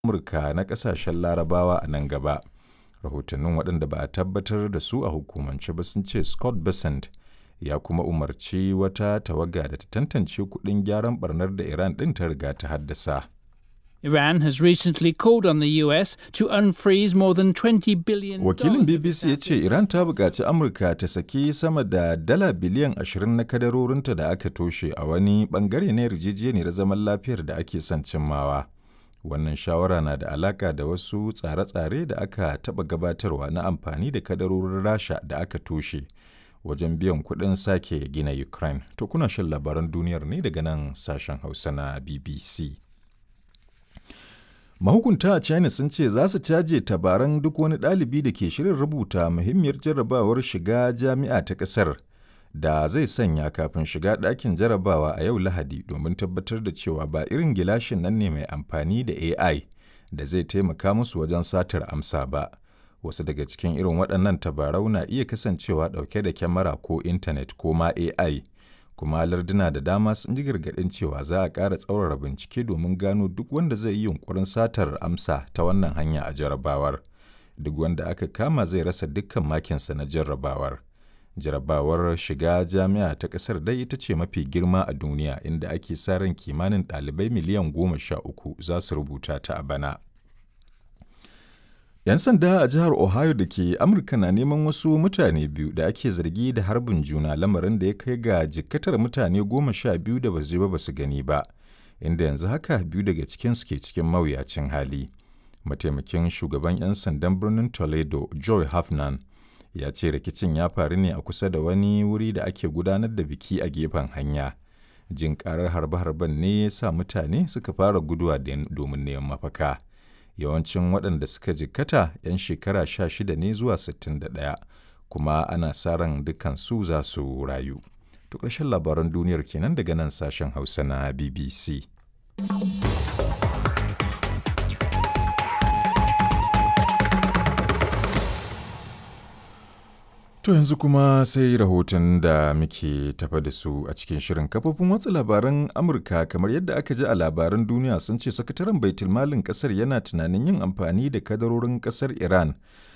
Amurka na ƙasashen Larabawa a nan gaba. Rahotannin waɗanda ba a tabbatar da su a hukumance ba sun ce Scott Bessent ya kuma umarci wata tawaga da ta tantance kuɗin gyaran barnar da Iran ɗin ta riga ta haddasa. Iran has recently called on the US to unfreeze more than 20 billion Wakilin BBC ya ce Iran ta buƙaci Amurka ta saki sama da dala biliyan 20 na kadarorinta da aka toshe a wani ɓangare na yarjejeniyar zaman lafiyar da ake son cimmawa. Wannan shawara na da alaƙa da wasu tsare-tsare da aka taɓa gabatarwa na amfani da kadarorin Rasha da aka toshe wajen biyan kuɗin sake gina Ukraine. To kuna shan labaran duniyar ne daga nan sashen Hausa na BBC. Mahukunta a China sun ce za su caje tabaran duk wani ɗalibi da ke shirin rubuta muhimmiyar jarrabawar shiga jami'a ta ƙasar da zai sanya kafin shiga ɗakin jarrabawa a yau Lahadi domin tabbatar da cewa ba irin gilashin nan ne mai amfani da AI da zai taimaka musu wajen satar amsa ba. Wasu daga cikin irin waɗannan tabarau na iya kasancewa ɗauke da kyamara ko intanet ko ma AI. kuma larduna da dama sun ji gargaɗin cewa za a ƙara tsaurara bincike domin gano duk wanda zai yi yunkurin satar amsa ta wannan hanya a jarrabawar duk wanda aka kama zai rasa dukkan makinsa na jarrabawar jarrabawar shiga jami'a ta ƙasar dai ita ce mafi girma a duniya inda ake sa ran kimanin ɗalibai miliyan goma sha uku za su rubuta ta a bana 'Yan sanda a jihar Ohio da ke Amurka na neman wasu mutane biyu da ake zargi da harbin juna lamarin da ya kai ga jikkatar mutane goma sha biyu da basu je ba basu gani ba, inda yanzu haka biyu daga cikinsu ke cikin mawuyacin hali. Mataimakin shugaban 'yan sandan birnin Toledo, Joy Hafnan, ya ce rikicin ya faru ne a kusa da wani wuri da ake gudanar da biki a gefen hanya. Jin karar harbe-harben ne ya sa mutane suka fara guduwa domin neman mafaka. yawancin waɗanda suka jikkata 'yan shekara 16 ne zuwa 61 kuma ana sa ran dukansu za su rayu. To ƙarshen labaran duniyar kenan daga nan sashen Hausa na BBC. To yanzu kuma sai rahoton da muke tafa da su a cikin shirin kafofin watsa labaran Amurka kamar yadda aka ji a labaran duniya sun ce sakataren baitulmalin kasar yana tunanin yin amfani da kadarorin kasar Iran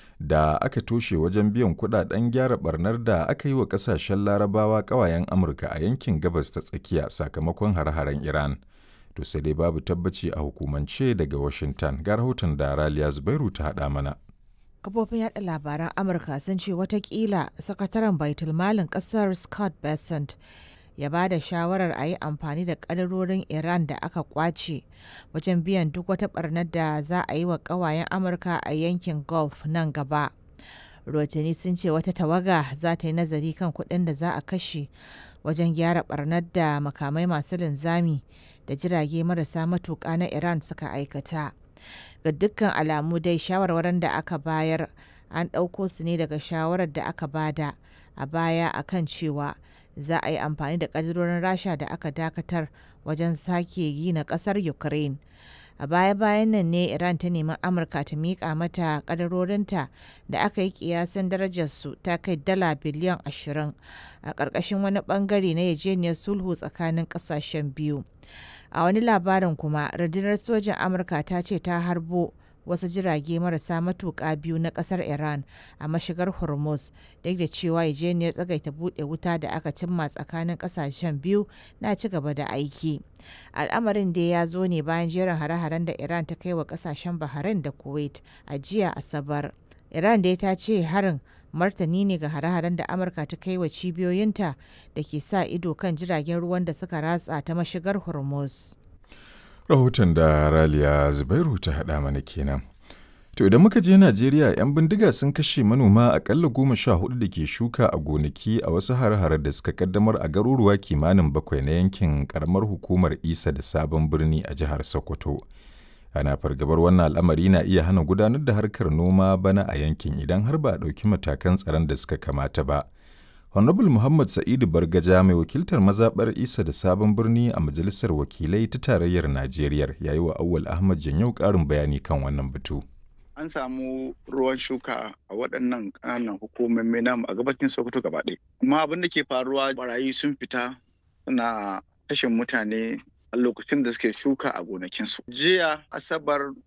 da aka toshe wajen biyan kudaden gyara barnar da aka yi wa kasashen larabawa kawayen Amurka a yankin gabas ta tsakiya sakamakon hare-haren Iran. To sai dai babu tabbaci a hukumance daga Washington ga rahoton da Raliya Zubairu ta haɗa mana. kafofin yada labaran amurka sun ce watakila sakataren baitulmalin kasar scott bessent ya ba da shawarar a yi amfani da kadarorin iran da aka kwace wajen biyan duk wata barnar da za a yi wa kawayen amurka a yankin gulf nan gaba rotani sun ce wata tawaga za ta yi nazari kan kuɗin da za a kashe wajen gyara barnar da makamai masu linzami da jirage marasa matuƙa na iran suka aikata ga dukkan alamu dai shawarwarin da aka bayar an ɗauko su ne daga shawarar da aka bada a baya akan cewa za a yi amfani da ƙadirorin rasha da aka dakatar wajen sake gina ƙasar ukraine a baya-bayan nan ne iran ta nemi amurka ta miƙa mata ƙadarorinta da aka yi kiyasin darajarsu ta kai dala biliyan 20 a ƙarƙashin wani ɓangare na yajeniyar sulhu tsakanin ƙasashen biyu a wani labarin kuma rundunar sojan amurka ta ce ta harbo wasu jirage marasa matuƙa biyu na ƙasar iran a mashigar hormuz duk da cewa yajeniyar tsagaita buɗe wuta da aka cimma tsakanin ƙasashen biyu na ci gaba da aiki al'amarin da ya zo ne bayan jerin hare-haren da iran ta kai wa ƙasashen bahrain da kuwait a jiya asabar iran dai ta ce harin martani ne ga hare-haren da amurka ta kai wa cibiyoyinta da ke sa ido kan jiragen ruwan da suka ratsa ta mashigar hormuz Rahoton da Raliya Zubairu ta haɗa mana kenan. To idan muka je Najeriya 'yan bindiga sun kashe manoma akalla goma sha hudu da ke shuka a gonaki a wasu hare-hare da suka kaddamar a garuruwa kimanin bakwai na yankin karamar hukumar Isa da Sabon Birni a jihar Sokoto. ana fargabar wannan al'amari na iya hana gudanar da harkar noma bana a yankin idan har ba a ɗauki matakan tsaron da suka kamata ba. Honorable Muhammad Sa'idu Bargaja mai wakiltar mazaɓar Isa da Sabon Birni a Majalisar Wakilai ta Tarayyar Najeriya ya yi wa Awwal Ahmad Janyau ƙarin bayani kan wannan batu. An samu ruwan shuka a waɗannan ƙananan hukumomi namu a gabacin Sokoto gaba ɗaya. Amma abin da ke faruwa barayi sun fita suna kashe mutane a lokacin da suke shuka a gonakinsu. Jiya Asabar